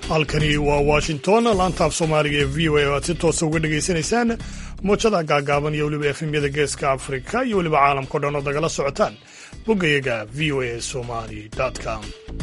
halkani waa washington laantaaf soomaaliga ee v o a o aad si toosa uga dhegaysanaysaan muujada gaagaaban iyo weliba efemyada geeska afrika iyo weliba caalamkao dhan oo dagala socotaan boggayaga v o a somali com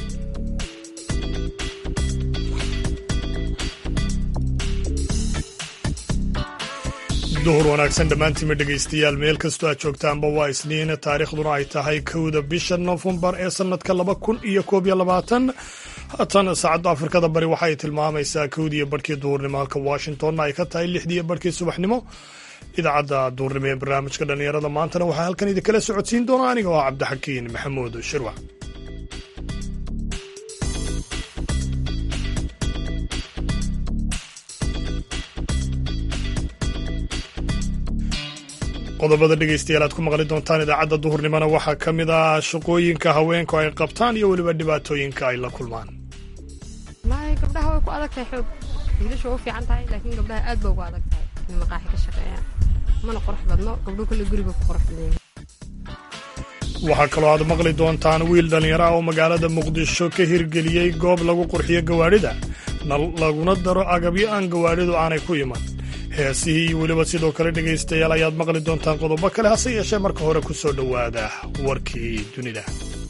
duhur wanaagsan dhammaantiinma dhegaystayaal meel kastoo aad joogtaanba waa isniin taariikhduna ay tahay kowda bisha nofembar ee sannadka laba kun iyo koob iyo labaatan haatan saacadda afrikada bari waxa ay tilmaamaysaa kowdiiyo barhkii duhurnimo halka washingtonna ay ka tahay lixdiiyo barhkii subaxnimo idaacadda duhurnimo ee barnaamijka dhallinyarada maantana waxaa halkan idinkala socodsiin doona aniga oo cabdixakiin maxamuud shirwac qodobada dhegaystayaal aad ku maqli doontaan idaacadda duhurnimona waxaa ka mid ah shaqooyinka haweenku ay qabtaan iyo weliba dhibaatooyinka ay la kulmaan maay gabdhaha way ku adag tahay xoog wiilasha waa u fiican tahay laakiin gabdhaha aad ba ugu adag tahay in maqaaxi ka shaqeeyaan mana qurux badno gabdhuhu kale guriga ku qurux badan waxaa kaloo aad maqli doontaan wiil dhallinyaro ah oo magaalada muqdisho ka hirgeliyey goob lagu qurxiyo gawaadhida laguna daro agabyo aan gawaadhidu aanay ku iman heesihii iyo weliba sidoo kale dhegaystayaal ayaad maqli doontaan qodobo kale hase yeeshee marka hore ku soo dhowaada warkii dunida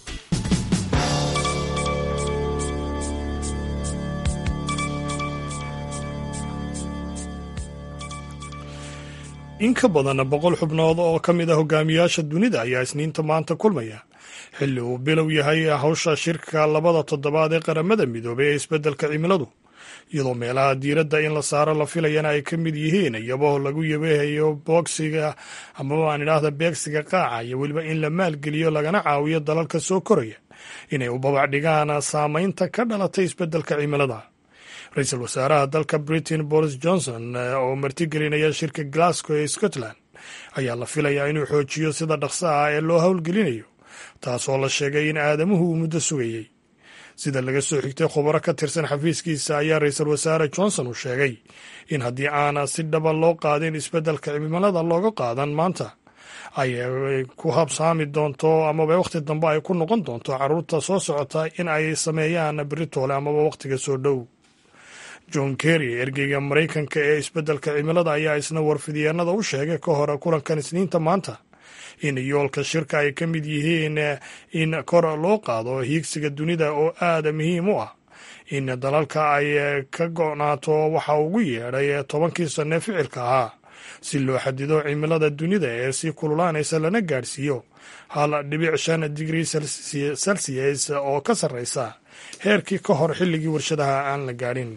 in ka badan boqol xubnood oo ka mid ah hogaamiyaasha dunida ayaa isniinta maanta kulmaya xilli uu bilow yahay hawsha shirka labada toddobaad ee qaramada midoobay ee isbeddelka cimiladu iyadoo meelaha diiradda in la saaro la filayana ay ka mid yihiin iyaboo lagu yabeehayo boogsiga amaba aan idhaahda beegsiga qaaca iyo weliba in la maalgeliyo lagana caawiyo dalalka soo koraya inay u babac dhigaan saamaynta ka dhalatay isbeddelka cimilada ra-iisul wasaaraha dalka britain boris johnson oo martigelinaya shirka glasgow ee scotland ayaa la filayaa inuu xoojiyo sida dhaqso ah ee loo howlgelinayo taasoo la sheegay in aadamuhu uu muddo sugayey sida laga soo xigtay khubaro ka tirsan xafiiskiisa ayaa ra-iisul wasaare johnson uu sheegay in haddii aana si dhaba loo qaadin isbeddelka cimilada looga qaadan maanta ay ku habsaami doonto amaba wakhti dambe ay ku noqon doonto carruurta soo socota in ay sameeyaan beritoole amaba wakhtiga soo dhow john kerry ergeyga maraykanka ee isbeddelka cimilada ayaa isna warfidyeennada u sheegay ka hor kulankan isniinta maanta in yoolka shirka ay ka mid yihiin in kor loo qaado hiigsiga dunida oo aada muhiim u ah in dalalka ay ka go'naato waxa ugu yeedhay tobankii sanne ficilka ahaa si loo xadido cimilada dunida ee si kululaanaysa lana gaadhsiiyo hal dhibic shan digrii celsius oo ka sarreysa heerkii ka hor xilligii warshadaha aan la gaadhin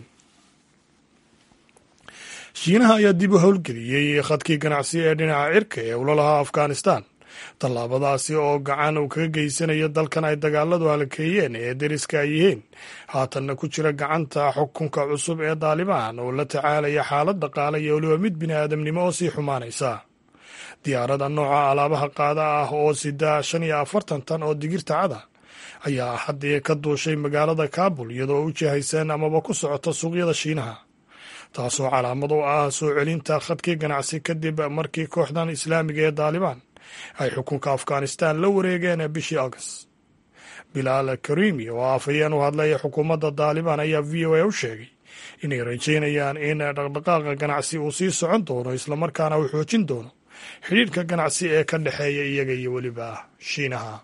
shiinaha ayaa dib u howlgeliyey khadkii ganacsi ee dhinaca cirka ee ula lahaa afghanistan tallaabadaasi oo gacan uu kaga geysanayo dalkan ay dagaaladu halkeeyeen ee deriska ay yihiin haatanna ku jira gacanta xukunka cusub ee daalibaan oo la tacaalaya xaalad dhaqaale iyo weliba mid bini aadamnimo oo sii xumaanaysa diyaarada nooca alaabaha qaada ah oo sida shan iyo afartan tan oo digirta cada ayaa haddii ka duushay magaalada kaabul iyadoo u jihaysan amaba ku socota suuqyada shiinaha taasoo calaamad u ah soo celinta khadkii ganacsi kadib markii kooxdan islaamiga ee daalibaan ay xukunka afghanistan la wareegeen bishii august bilaal karimi oo afhayeen u hadlaya xukuumadda daalibaan ayaa v o a u sheegay inay rajaynayaan in dhaqdhaqaaqa ganacsi uu sii socon doono islamarkaana uu xoojin doono xidhiidhka ganacsi ee ka dhexeeya iyaga iyo weliba shiinaha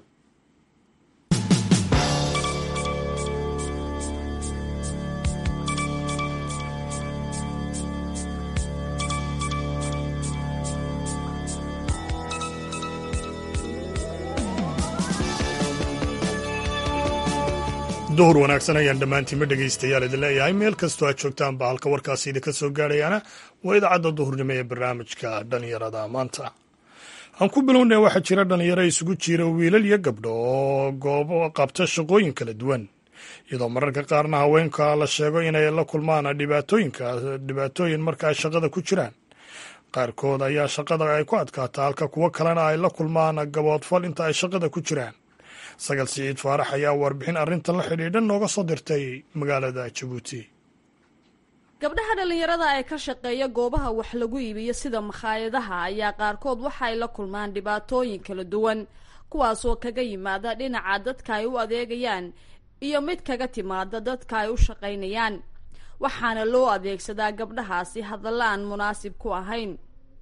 duhur wanaagsan ayaan dhammaantiinma dhegaystayaal idin leeyahay meel kastoo aad joogtaanba halka warkaasi idinka soo gaadhayaana waa idaacadda duhurnimo ee barnaamijka dhallinyarada maanta aan ku bilownay waxaa jira dhallinyaro isugu jira wiilal iyo gabdho oo goobo qabta shaqooyin kala duwan iyadoo mararka qaarna haweenka la sheego inay la kulmaan dhibaatooyinka dhibaatooyin marka ay shaqada ku jiraan qaarkood ayaa shaqada ay ku adkaata halka kuwo kalena ay la kulmaan gaboodfal inta ay shaqada ku jiraan sagal siciid faarax ayaa warbixin arrintan la xidhiidhan nooga soo dirtay magaalada jabuuti gabdhaha dhallinyarada ee ka shaqeeya goobaha wax lagu iibiyo sida makhaayadaha ayaa qaarkood waxa ay la kulmaan dhibaatooyin kala duwan kuwaasoo kaga yimaada dhinaca dadka ay u adeegayaan iyo mid kaga timaada dadka ay u shaqaynayaan waxaana loo adeegsadaa gabdhahaasi hadalla aan munaasib ku ahayn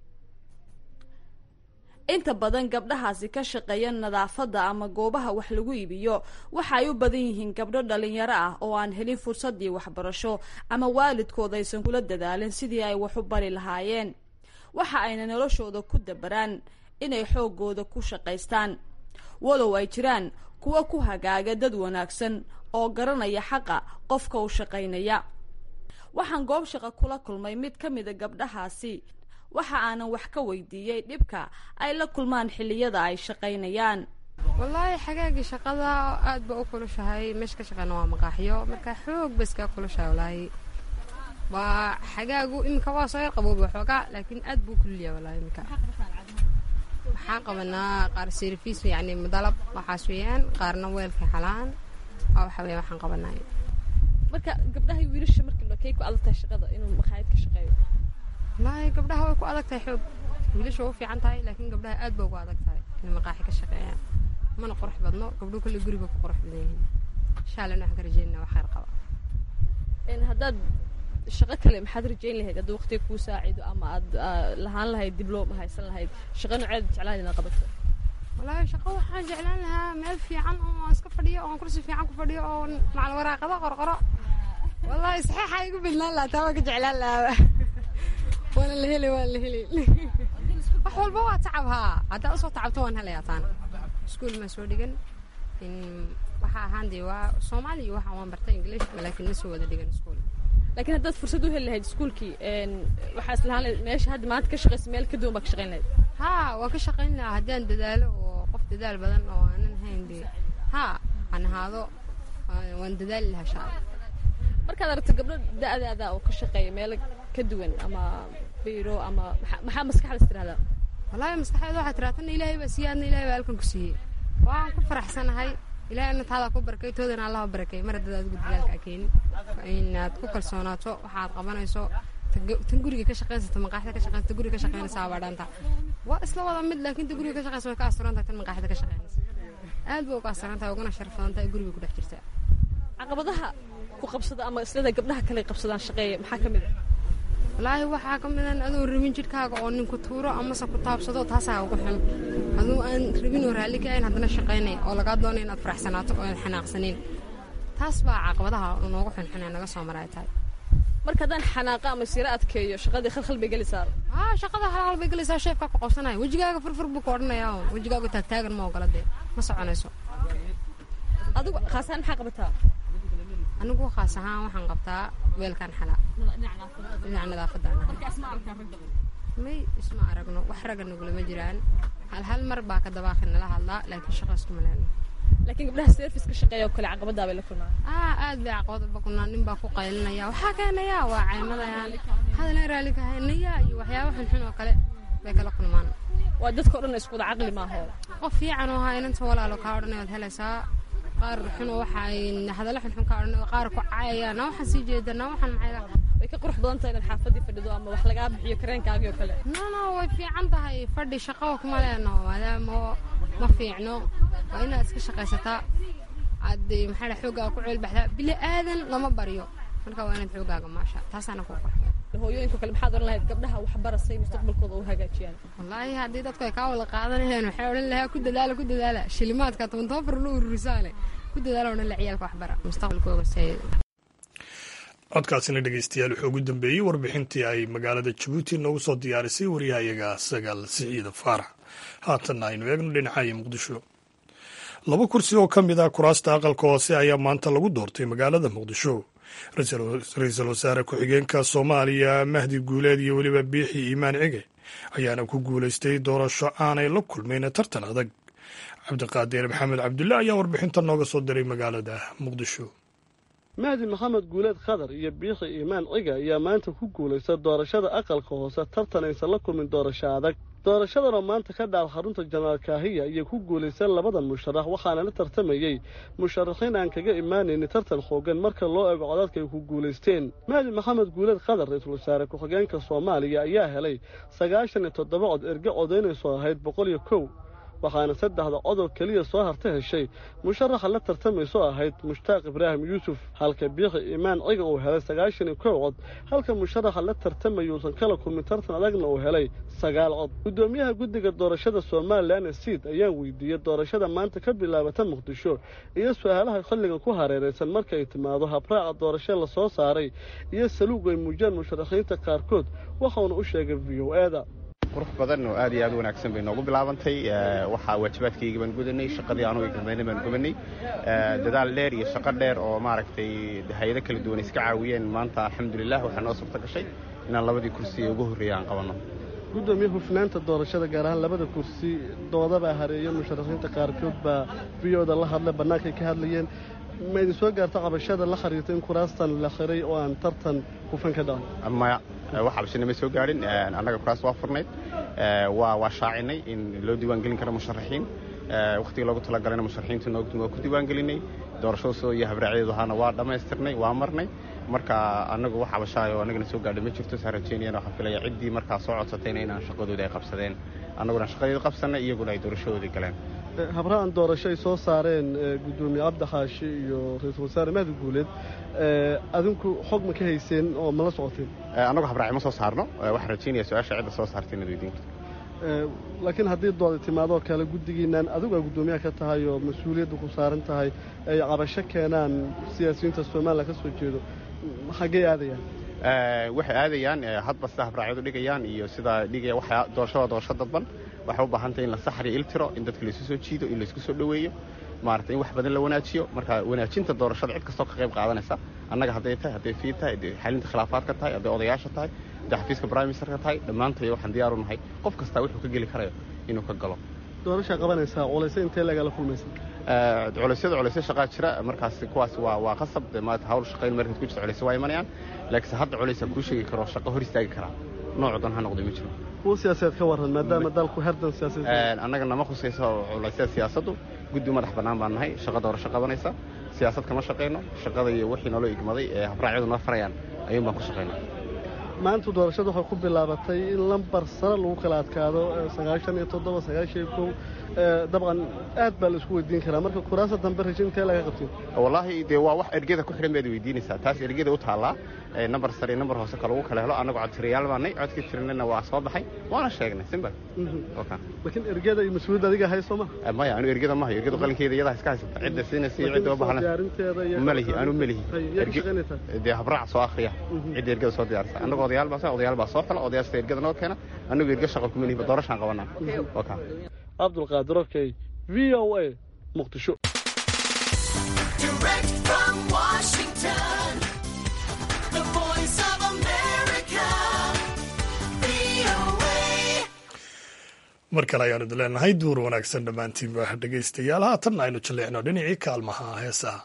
inta badan gabdhahaasi ka shaqeeya nadaafadda ama goobaha wax lagu iibiyo waxa ay u badan yihiin gabdho dhalinyaro ah oo aan helin fursaddii waxbarasho ama waalidkood aysan kula dadaalin sidii ay wax u bari lahaayeen waxa ayna noloshooda ku dabaraan inay xooggooda ku shaqaystaan walow ay jiraan kuwa ku hagaaga dad wanaagsan oo garanaya xaqa qofka u shaqaynaya waxaan goob shaqa kula kulmay mid ka mida gabdhahaasi waxa aanan wax ka weydiiyey dhibka ay la kulmaan xilliyada ay shaqaynayaan wallaahi xagaagii shaqada aad ba u kulushahay meesha ka shaqeyna waa maqaaxyo marka xoog ba iskaa kulushahay wallaahi waa xagaagu iminka waa soo yar qabooba xoogaa laakiin aad buu kululyahay wallaahi iminka waxaan qabanaa qaar service yacni madalab waxaas weeyaan qaarna weelka xalaan waa waxa weeyaan waxaan qabanaa marka gabdhaha wiilasha marka kay ku adag tahay shaqada inuu makhaayad ka shaqeeyo wallaahi gabdhaha way ku adag tahay xoog wiilasha waa u fiican tahay laakiin gabdhaha aad ba ugu adag tahay inay maqaaxi ka shaqeeyaan mana qurux badno gabdho kale guriga ku qurux badan yihiin insha allah waxaan ka rajeynaa wax khayr qaba haddaad shaqo kale maxaad rajayn lahayd haddii waqtiga kuu saacido ama aad lahaan lahayd dibloom haysan lahayd shaqo noceed jeclaan inaad qabato wallaahi shaqo waxaan jeclaan lahaa meel fiican oo aan iska fadhiyo oo aan kursi fiican ku fadhiyo oo macal waraaqado qorqoro wallaahi saxiixa igu bidnaan lahaa taa waan ka jeclaan lahaa waana la helay waan la helay wax walba waa tacab haa haddaa usoo tacabto waan helayaa taana iskuul maa soo dhigan waxa ahaan dee waa soomaali iyo waxa waan bartay english laakiin ma soo wada dhigan iskuul laakiin haddaad fursad u heli lahayd iskuulkii waxaa islahaan lahayd meesha hadda maanta ka shaqaysa meel ka duwan baa ka shaqayn lahayd haa waan ka shaqayn lahaa haddii aan dadaalo oo qof dadaal badan oo aanan hayn dee haa aan ahaado waan dadaali lahaa shaa markaad aragto gabdho da-daada oo ka shaqeeya meelo ka duwan ama biro ama maxaa maskaxdaas tirahdaa wallaahi maskaxdeeda waxaa tiraa tanna ilaahay baa siiyey adna ilaahay baa halkan ku siiyey waan ku faraxsanahay ilaahay adna taadaa ku barakay toodana allaha barakay mar haddaad adigu dadaalka a keenin inaad ku kalsoonaato waxaad qabanayso tan guriga ka shaqaysata maqaaxida ka shaqaysata guriga ka shaqaynaysa waa dhaanta waa isla wada mid laakiin ta guriga ka shaqaysa way ka asturan tahay tan maqaaxida ka shaqaynaysa aad bay uga asturan tahay uguna sharaf badan tahay guriga ku dhex jirta caqabadaha ku qabsada ama islada gabdhaha kale qabsadaan shaqeeya maxaa ka mid a wallaahi waxaa ka midan adoo rabin jidhkaaga oo ninku tuuro amase ku taabsado taasaa ugu xun aduu aan rabin oo raalli ka ahayn haddana shaqaynay oo lagaa doonay inaad faraxsanaato oo aad xanaaqsanayn taas baa caqabadaha noogu xunxun ee naga soo maray tahay marka haddaan xanaaqa ama siro adkeeyo shaqadii khalkhal bay gelaysaa haa shaqada halhal bay gelaysaa sheefkaa ku qabsanaya wejigaaga furfur buu ku odhanayaa oo wejigaaga taagtaagan ma ogola dee ma soconayso adigu khaasaan maxaa qabataa anigu khaas ahaan waxaan qabtaa weelkan xalaa dhinaca nadaafadda may isma aragno wax ragga nagulama jiraan hal hal mar baa ka dabaaqi nala hadlaa laakiin shaqa iskuma leeno laakiin gabdhaha service ka shaqeeya oo kale caqabadaa bay la kulmaan aa aad bay caqabad uba kulmaan nin baa ku qaylinaya waxaa keenayaa waa caymadayaan hadalna raalli ka haynaya iyo waxyaaba xunxun oo kale bay kala kulmaan waa dadka o dhan isku wada caqli maaho qof fiican oo haa inanta walaalo kaa odhanay waad helaysaa qaar xun oo waxa ay hadalla xunxun kaa odhanay qaar ku caayayaan na waxaan sii jeeda na waxaan maxay way ka qurux badan tahay inaad xaafadii fadhido ama wax lagaa bixiyo kareenkaagii oo kale no no way fiican tahay fadhi shaqo kuma leeno maadaama ma fiicno waa inaad iska shaqaysataa aad maxaa dhaha xooggaaga ku ceelbaxdaa bili aadan lama baryo marka waa inaad xooggaaga maasha taasaana ku qurx hooyooyinka kale maxaad odhan lahayd gabdhaha wax barasay mustaqbalkooda u hagaajiyaan wallaahi haddii dadku ay kaa wada qaadanayeen waxay odhan lahaa ku dadaala ku dadaala shilimaadka toban toban far la ururisaale ku dadaala odhan la ciyaalka waxbara mustaqbalkooga say codkaasina dhegeystayaal wuxuu ugu dambeeyey warbixintii ay magaalada jabuuti noogu soo diyaarisay waryahayaga sagaal siciida faarax haatanna aynu eegno dhinacaya muqdisho laba kursi oo ka mid ah kuraasta aqalka hoose ayaa maanta lagu doortay magaalada muqdisho ra-iisul wasaare ku-xigeenka soomaaliya mahdi guuleed iyo weliba biixi iimaan cige ayaana ku guulaystay doorasho aanay la kulmayn tartan adag cabdiqaadir maxamed cabdulle ayaa warbixinta nooga soo diray magaalada muqdisho mahdi maxamed guuleed khadar iyo biixi iimaan ciga ayaa maanta ku guulaysta doorashada aqalka hoose tartan aysan la kulmin doorasho adag doorashadanoo maanta ka dhaal xarunta janaal kaahiya ayay ku guulaysteen labadan musharax waxaana la tartamayey musharaxiin aan kaga imaanaynin tartan xoogan marka loo eego codadka ay ku guulaysteen mahdi maxamed guuleed khadar ra-iisul wasaare ku-xigeenka soomaaliya ayaa helay sagaashan iyo toddoba cod erge codaynayso ahayd boqol iyo kow waxaana saddexda codoo keliya soo harta heshay musharaxa la tartamayso ahayd mushtaaq ibraahim yuusuf halka biikhi imaan ciga uu helay sagaashan iyo kow cod halka musharaxa la tartamayuusan kala kulmin tartan adagna uu helay sagaal cod guddoomiyaha guddiga doorashada somalilan siid ayaan weydiiyey doorashada maanta ka bilaabata muqdisho iyo su-aalaha xilligan ku hareeraysan markaay timaado habraaca doorasho la soo saaray iyo saluug ay muujiyaan musharaxiinta qaarkood waxauna u sheegay v o e da qurux badan oo aad iyo aad u wanaagsan bay noogu bilaabantay waxaa waajibaadkayga baan gudanay shaqadii anugu igmadayna baan gubanay dadaal dheer iyo shaqo dheer oo maaragtay hay-ado kala duwan iska caawiyeen maanta alxamdulilah waxaa noo suurto gashay inaan labadii kursi ee ugu horreeya aan qabanno gudoomiye hufnaanta doorashada gaar ahaan labada kursi doodabaa hareeya musharaxiinta qaarkood baa v o da la hadlay bannaankay ka hadlayeen ma idin soo gaarta cabashada la xiriirta in kuraastan la xiray oo aan tartan hufan ka dhacin maya wax cabashana ma soo gaadhin annaga kuraas waa furnayd waa waa shaacinay in loo diiwaangelin karo musharaxiin wakhtigii loogu talagalayna musharaxiintu noogtun waa ku diiwaangelinay doorashadasoo iyo habraacyadu ahaana waa dhammaystirnay waa marnay marka annagu wax cabashaayo annagana soo gaadha ma jirto saa rajeynayana waxaan filaya ciddii markaa soo codsatayna inaan shaqadooda ay qabsadeen annaguna shaqadeeda qabsannay iyaguna ay doorashadoodii galeen habra'an doorasho ay soo saareen guddoomiye cabdi xaashi iyo ra-iisul wasaare mahdi guuleed adinku xog ma ka hayseen oo ma la socoteen annagu habraaci ma soo saarno waxaan rajeynaya su-aasha cidda soo saartay inaad weydiin karto laakiin haddii dooda timaadoo kale guddigiinnan adigu aa guddoomiyaha ka tahay oo mas-uuliyadda ku saaran tahay ay cabasho keenaan siyaasiyiinta somalilan ka soo jeedo xaggey aadayaan waxay aadayaan hadba sida habraacyadu dhigayaan iyo sida dhigaya waxa doorashada doorasho dadban waxay u baahan tahay in la saxriyo iltiro in dadka laysu soo jiido in laysku soo dhoweeyo maarata in wax badan la wanaajiyo marka wanaajinta doorashada cid kastoo ka qayb qaadanaysa annaga hadday tahay hadday fiid tahay hadday xalinta khilaafaadka tahay hadday odayaasha tahay hadday xafiiska prime ministerka tahay dhammaantay waxaan diyaaru nahay qof kastaa wuxuu ka geli karayo inuu ka galo doorashaa qabanaysaa culayse intee lagala kulmaysa culeysyada culeysyo shaqaa jira markaas kuwaas waa waa qasab maarata hawl shaqayn markaad ku jirto culeysyo waa imanayaan laakiinse hadda culeysa kuu sheegi karo shaqo hor istaagi karaa noocu dan ha noqday ma jiro kuwa siyaasadeed ka warran maadaama dalku herdan siyaasadeed annaga nama khusayso culeysyada siyaasaddu guddi madax bannaan baan nahay shaqa doorasho qabanaysa siyaasad kama shaqayno shaqada iyo wixii naloo igmaday ee habraacyadu noo farayaan ayuun baan ku shaqaynaa maanta doorashada waxay ku bilaabatay in lambar sare lagu kala adkaado sagaashan iyo toddoba sagaashan iyo kow dabcan aad baa la isku weydiin karaa marka kuraasa dambe rajo intee laga qabtin wallaahi dee waa wax ergeda ku xidhan baad weydiinaysaa taas ergeda u taallaa nambar sare iyo nambar hoose ka lagu kala helo annagu codtirayaal baanay codkii tirinayna waa soo baxay waana sheegnay simbal laakiin ergeda iyo mas-uuliyadda adiga hay soo ma maya anu ergeda mahayo ergeda qalinkeeda iyada iska haysata cidda siinaysa iyo cidda u baahana malihi anu melihi dee habraac soo akhriya cidda ergeda soo diyaarisa annagu odayaal baa odayaal baa soo xula odayaashta ergeda noo keena annagu erge shaqa kuma lihi doorashaan qabanaa cabdulqaadir okey v o a muqdisho mar kale ayaanu idin leenahay duur wanaagsan dhammaantiinba dhegaystayaal haatanna aynu jalleecno dhinacii kaalmaha heesaha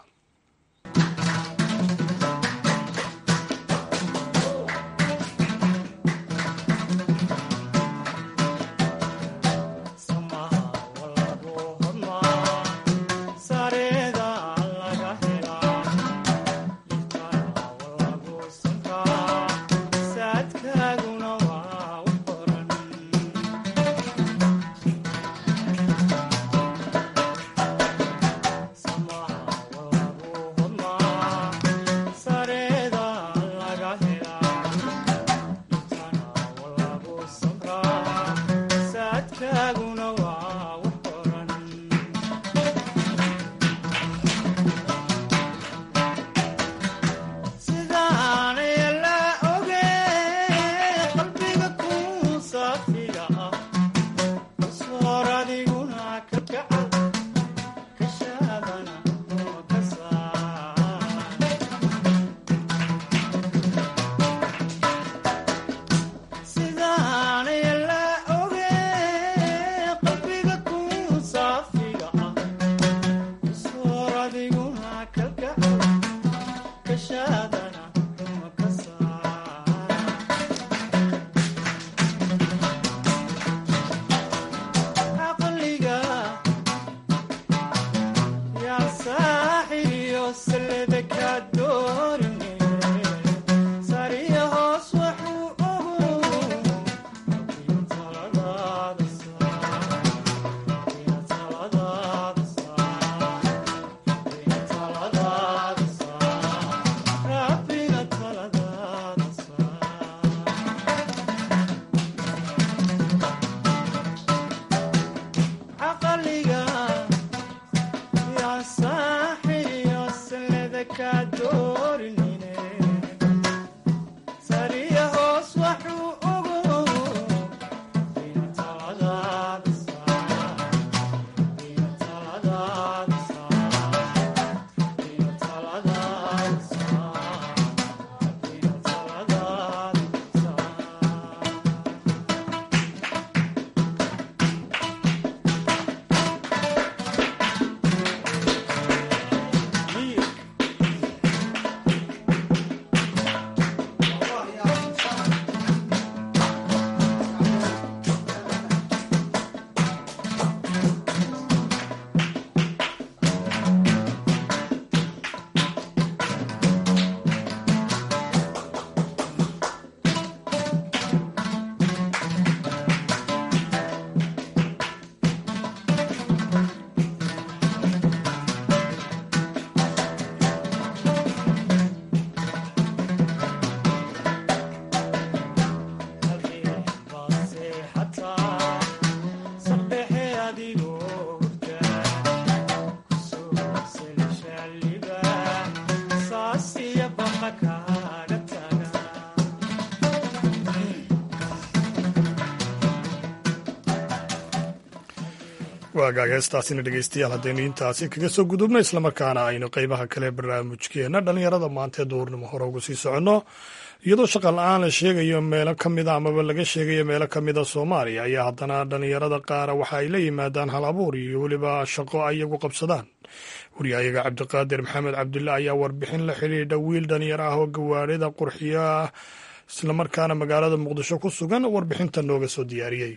waagaaga heestaasina dhegeystayaal haddaynu intaasi kaga soo gudubno islamarkaana aynu qeybaha kale barnaamijkeena dhallinyarada maanta ee duhurnimo hore ugu sii soconno iyadoo shaqa la-aan la sheegayo meelo ka mida amaba laga sheegayo meelo ka mida soomaaliya ayaa haddana dhallinyarada qaara waxa ay la yimaadaan hal abuur iyo weliba shaqo ayagu qabsadaan waryahayaga cabdiqaadir maxamed cabdulle ayaa warbixin la xidhiidha wiil dhalinyaro ah oo gawaarida qurxiyo ah islamarkaana magaalada muqdisho ku sugan warbixinta nooga soo diyaariyey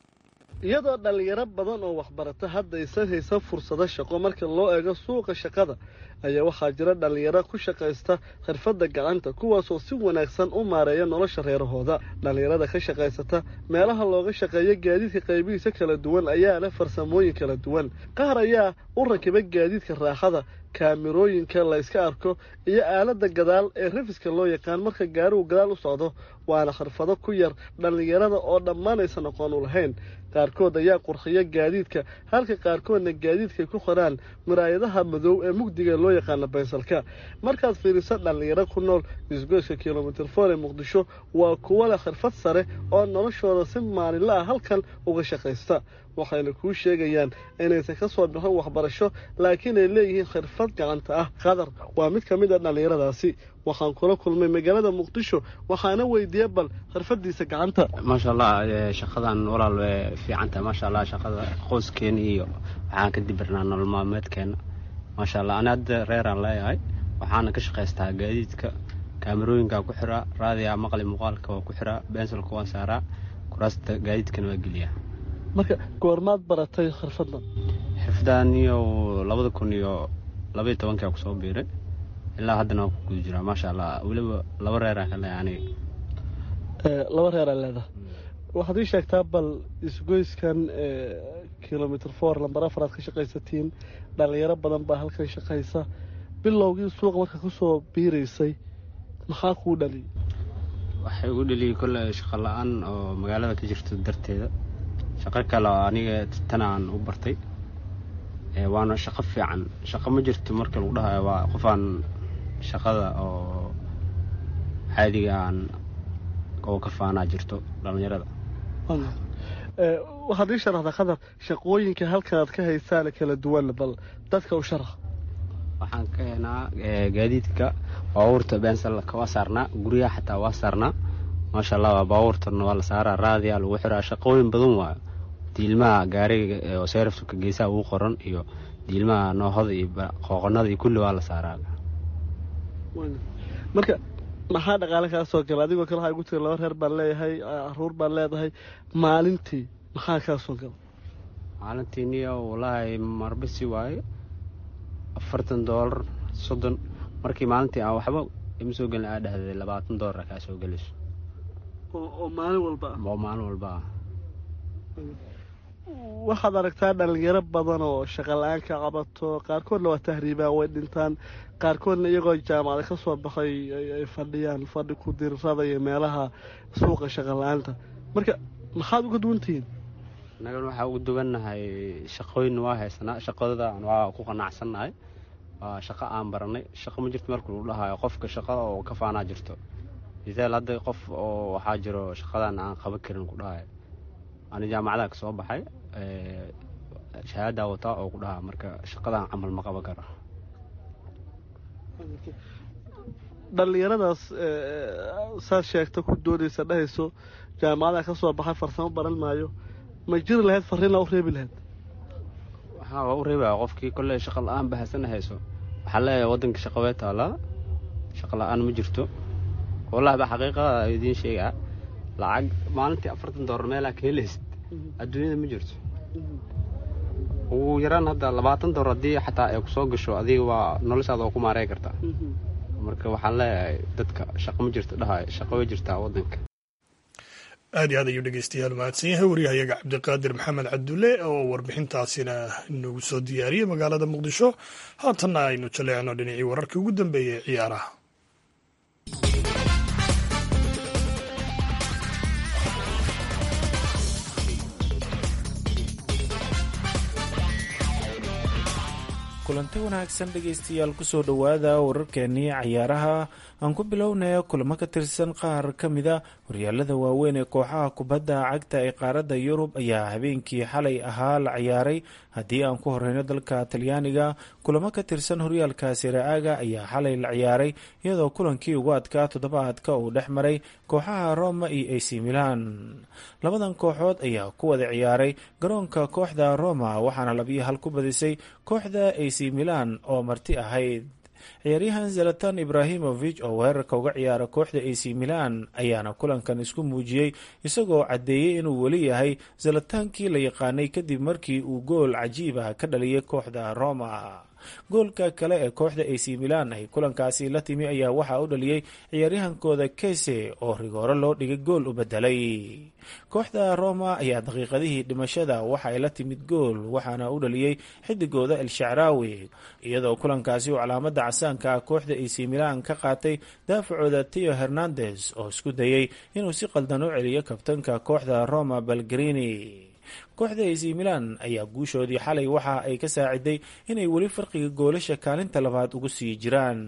iyadoo dhallinyaro badan oo waxbarata hadda aysan haysan fursado shaqo marka loo eego suuqa shaqada ayaa waxaa jira dhallinyaro ku shaqaysta khirfadda gacanta kuwaasoo si wanaagsan u maareeya nolosha reerahooda dhallinyarada ka shaqaysata meelaha looga shaqeeyo gaadiidka qaybihiisa kala duwan ayaa leh farsamooyin kala duwan qaar ayaa u rakiba gaadiidka raaxada kaamirooyinka la yska arko iyo aaladda gadaal ee rafiska loo yaqaan marka gaarigu gadaal u socdo waana khirfado ku yar dhallinyarada oo dhammaan aysan aqoon u lahayn qaarkood ayaa qurxiya gaadiidka halka qaarkoodna gaadiidkay ku qoraan muraayadaha madow ee mugdiga loo yaqaano baysalka markaad fiiriso dhallinyaro ku nool isgoyska kilomitir foor ee muqdisho waa kuwo leh khirfad sare oo noloshooda si maalinla ah halkan uga shaqaysta waxayna kuu sheegayaan inaysan ka soo bixin waxbarasho laakiin ay leeyihiin khirfad gacanta ah qadar waa mid ka mid a dhallinyaradaasi waxaan kula kulmay magaalada muqdisho waxaana weydiiye bal khirfadiisa gacanta maasha allah shaqadan walaal way fiicantahay maasha allah shaqada qoyskeena iyo waxaan ka dibirnaa nolol maalmeedkeena maasha allah ani hadda reeraan leeyahay waxaana ka shaqaystaa gaadiidka kaamarooyinkaa ku xiraa raadiyaa maqli muuqaalka waa ku xiraa bensalka waan saaraa kuraasta gaadiidkana waa geliyaa marka goormaad baratay khirfaddan xirfadan iyo labada kun iyo labaiyo tobankia kusoo biiray ilaa haddana waa ku guda jiraa maasha allah weliba laba reeraan ka leeyahay aniga laba reeraa leedahay waxaad ii sheegtaa bal isgoyskan kilomitr four lambar afaraad ka shaqaysatiin dhallinyaro badan baa halkan shaqaysa bilowgii suuqa marka kusoo biiraysay maxaa kuu dhaliyay waxay u dhaliyay kolle shaqo la-aan oo magaalada ka jirto darteeda shaqo kale oo aniga tan aan u bartay waana shaqo fiican shaqo ma jirto marka lagu dhahayo waa qofaan shaqada oo caadiga aan oo ka faanaa jirto dhallinyarada waxaad ii sharaxdaa qadar shaqooyinka halkanaad ka haysaana kala duwan bal dadka u sharax waxaan ka heenaa gaadiidka baabuurta beensalka waa saarnaa guryaha xataa waa saarnaa maasha allah waa baabuurtana waa la saaraa raadiyaa lagu xiraa shaqooyin badan waayo diilmaha gaariga oo seerafka geesaha ugu qoran iyo diilmaha noohada iyo qooqonada iyo kulli waa la saaraa marka maxaa dhaqaale kaa soo gala adigoo kale waxaa igu tiri laba reer baan leeyahay caruur baan leedahay maalintii maxaa kaa soo gala maalintii niyo wallaahi marbisi waaye afartan doolar soddon markii maalintii aan waxba ima soo gelin aa dhahday labaatan doolara kaa soo gelayso oo maalin walba ah oo maalin walba ah waxaad aragtaa dhalinyaro badan oo shaqa la-aan ka qabato qaarkoodna waa tahriibaan way dhintaan qaarkoodna iyagoo jaamacada ka soo baxay ay fadhiyaan fadhi ku dirirada iyo meelaha suuqa shaqa la-aanta marka maxaad uga duwantihiin annagana waxaa ugu duwannahay shaqooyin waa haysanaa shaqadaan waa ku qanacsannahay waa shaqo aan baranay shaqo ma jirto marka lagu dhahayo qofka shaqo oo ka faanaa jirto misaal hadda qof oo waxaa jiro shaqadan aan qaban karin ku dhahayo ani jaamacadaha ka soo baxay shahaadaa wataa oo ku dhahaa marka shaqadan camal ma qaban karo dhallinyaradaas saad sheegta ku doodaysa dhahayso jaamacadaha ka soo baxay farsamo baran maayo ma jiri lahayd farriinaa u reebi lahayd waxaa waa u reebaya qofkii kolley shaqa la-aan bahasana hayso waxaa leeyahay waddanka shaqa wee taalaa shaqa la-aan ma jirto wallahi ba xaqiiqada idiin sheegaa lacag maalintii afartan doolar meelaa ka helaysid adduunyada ma jirto ugu yaraan hadda labaatan doolar haddii xataa ay kusoo gasho adiga waa noloshaada oo ku maarey kartaa marka waxaan leeyahay dadka shaqo ma jirto dhahay shaqo way jirtaa waddanka aad iyo aad ayuu dhegeystayaal mahadsan yahay waryahayaga cabdiqaadir maxamed cabdulle oo warbixintaasina nagu soo diyaariyey magaalada muqdisho haatanna aynu jaleecno dhinacii wararkii ugu dambeeyey ee ciyaaraha kulanti wanaagsan dhegaystayaal kusoo dhowaada wararkeenii cayaaraha aan ku bilownaya kulamo ka tirsan qaar ka mida horyaalada waaweyn ee kooxaha kubadda cagta ee qaaradda yurub ayaa habeenkii xalay ahaa la ciyaaray haddii aan ku horeyno dalka talyaaniga kulamo ka tirsan horyaalka siraaga ayaa xalay la ciyaaray iyadoo kulankii ugu adkaa toddobaadka uu dhex maray kooxaha roma iyo ac milan labadan kooxood ayaa ku wada ciyaaray garoonka kooxda roma waxaana labiyo hal ku badisay kooxda ac milan oo marti ahayd ciyaaryahan zalatan ibrahimovich oo weerarka uga ciyaara kooxda ac milan ayaana kulankan isku muujiyey isagoo caddeeyey inuu weli yahay zalataankii la yaqaanay kadib markii uu gool cajiib ah ka dhaliyay kooxda roma goolka kale ee kooxda ac milan ay kulankaasi la timi ayaa waxaa u dhaliyey ciyaaryahankooda kese oo rigooro loo dhigay gool u bedelay kooxda roma ayaa daqiiqadihii dhimashada waxa ay la timid gool waxaana u dhaliyey xidigooda el shacraawi iyadoo kulankaasi uu calaamada casaanka ah kooxda ac milan ka qaatay daafacooda teo hernandes oo isku dayey inuu si qaldan u celiyo kabtanka kooxda roma balgarini kooxda ac milan ayaa guushoodii xalay waxa ay ka saaciday inay weli farqiga goolasha kaalinta labaad ugu sii jiraan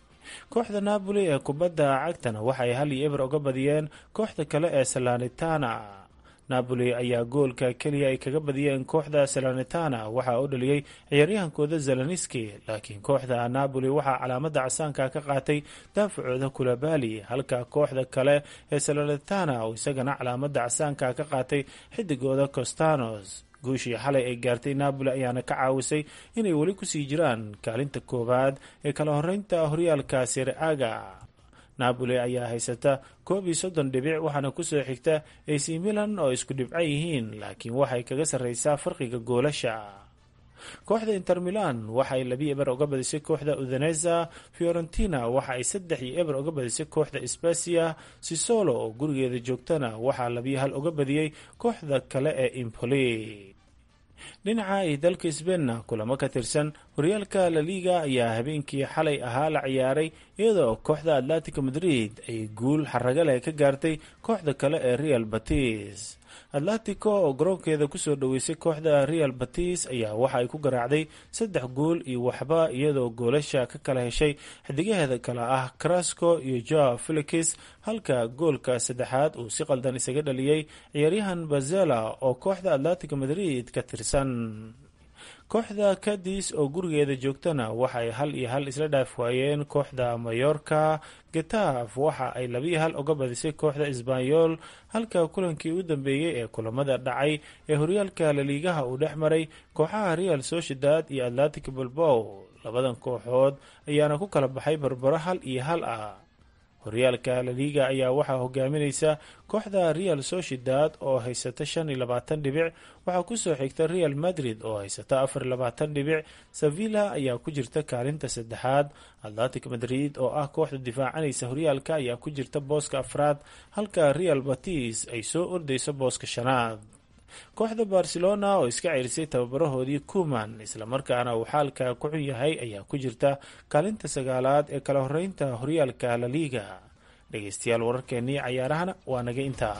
kooxda napoli ee kubadda cagtana waxay hal iyo eber uga badiyeen kooxda kale ee salanitana napoli ayaa goolka keliya ay kaga badiyeen kooxda salanitana waxaa u dhaliyey ciyaaryahankooda zelaniski laakiin kooxda napoli waxaa calaamada casaanka ka qaatay daafacooda kulabali halka kooxda kale ee salanitana oo isagana calaamada casaanka ka qaatay xidigooda costanos guushii xalay ay gaartay napoli ayaana ka caawisay inay weli kusii jiraan kaalinta koowaad ee kala horeynta horyaalka sereaga napoli ayaa haysata koob iyo soddon dhibic waxaana kusoo xigta ac milan oo isku dhibco yihiin laakiin waxay kaga sarreysaa farqiga goolasha kooxda inter milan waxay labi eber uga badisay kooxda udaneza fiorentina waxa ay saddex iyo eber uga badisay kooxda sbasia sisolo oo gurigeeda joogtana waxaa labiyo hal uga badiyey kooxda kale ee impoli dhinaca ay dalka sbeinna kulamo ka tirsan horyaalka laliga ayaa habeenkii xalay ahaa la ciyaaray iyadoo kooxda atletico madrid ay guul xaraga leh ka gaartay kooxda kale ee real batis atletico oo garoonkeeda kusoo dhoweysay kooxda real batis ayaa waxa ay ku garaacday saddex gool iyo waxba iyadoo goolasha ka kala heshay xidigaheeda kale ah carasco iyo joa felix halka goolka saddexaad uu si qaldan isaga dhaliyey ciyaaryahan bazela oo kooxda atletico madrid ka tirsan kooxda kadis oo gurigeeda joogtana waxay hal iyo hal isla dhaaf waayeen kooxda mayorka getaf waxa ay labiyo hal uga badisay kooxda isbanyol halka kulankii u dambeeyey ee kulamada dhacay ee horyaalka laliigaha uu dhex maray kooxaha real sociedad iyo atlantic balbow labadan kooxood ayaana ku kala baxay barbaro hal iyo hal ah horyaalka laliga ayaa waxaa hogaaminaysa kooxda real sociedad oo haysata shan iyo labaatan dhibic waxaa kusoo xigta real madrid oo haysata afar iyo labaatan dhibic sevilla ayaa ku jirta kaalinta saddexaad atlantic madrid oo ah kooxda difaacanaysa horyaalka ayaa ku jirta booska afraad halka real batis ay soo ordayso booska shanaad kooxda barcelona oo iska ceerisay tababarahoodii kuman islamarkaana uu xaalka ku xun yahay ayaa ku jirta kaalinta sagaalaad ee kala horeynta horyaalka laliga dhegeystayaal wararkeenii cayaarahana waa naga intaa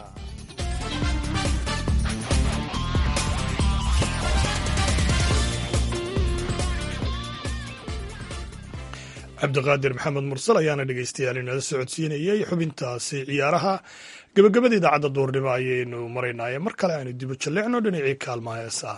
cabdiqaadir maxamed mursal ayaana dhegeystayaal inala socodsiinayay xubintaasi ciyaaraha gebagabada idaacadda duurnimo ayaynu maraynaaye mar kale aynu dibu jalleecno dhinacii kaalmaha heesaa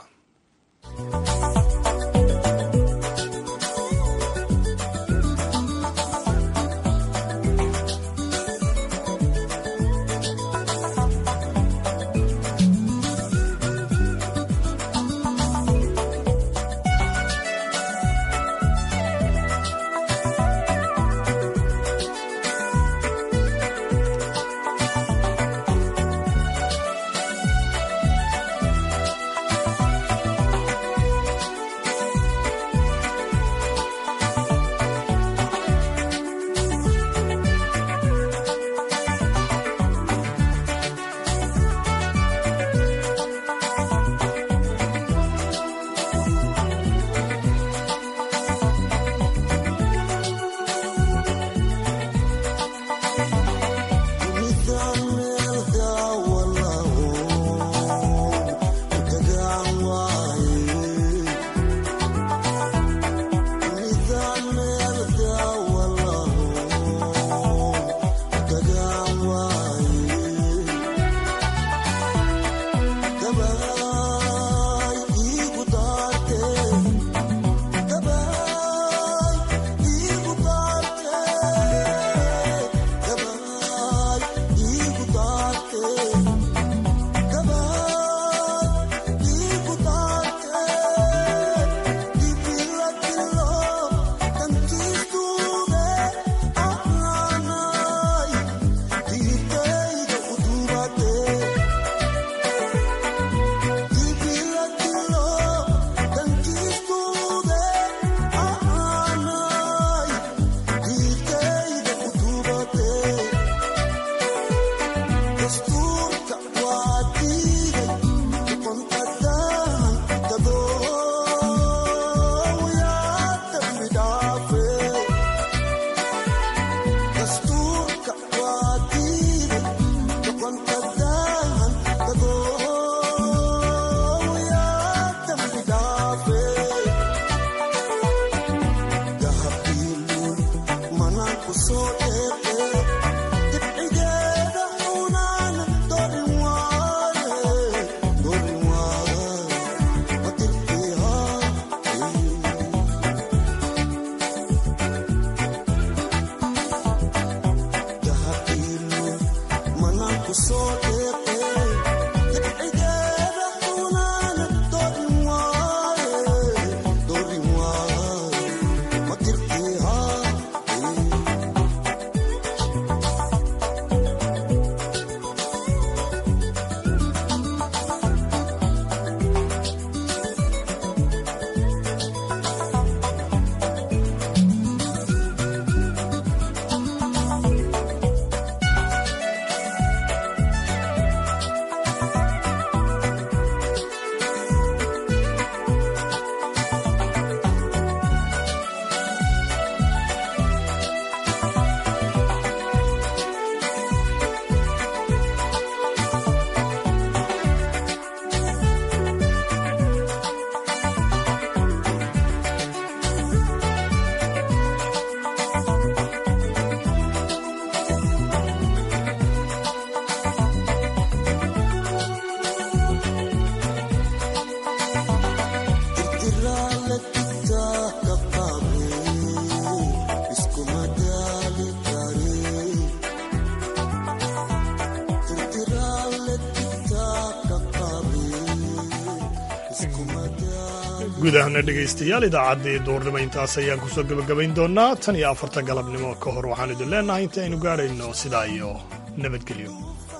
guud ahana dhegaystayaal idaacaddii duurnimo intaas ayaan kusoo gebagabayn doonaa tan iyo afarta galabnimo ka hor waxaan idin leenahay inta aynu gaadhayno sidaa iyo nabadgelyo